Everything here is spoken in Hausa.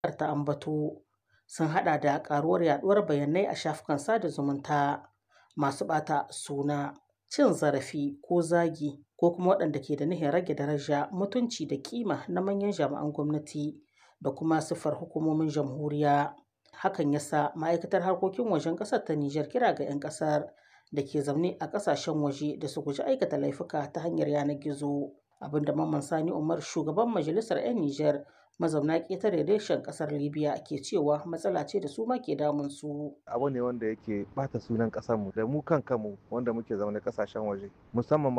ta ambato sun hada da karuwar yaduwar bayanai a shafukan sada zumunta masu bata suna cin zarafi ko zagi ko kuma waɗanda ke da nihin rage daraja mutunci da kima na manyan jami'an gwamnati da kuma siffar hukumomin jamhuriya hakan yasa ma'aikatar harkokin wajen ƙasar ta Nijar kira ga 'yan ƙasar da ke zaune a ƙasashen waje da su guji aikata laifuka ta hanyar yanar gizo abinda Mamman Sani Umar shugaban majalisar 'yan Nijar mazauna ƙetare reshen ƙasar Libya ke cewa matsala ce da su ma ke damun su. Abu ne wanda yake bata sunan ƙasarmu da mu kan kanmu wanda muke zaune ƙasashen waje musamman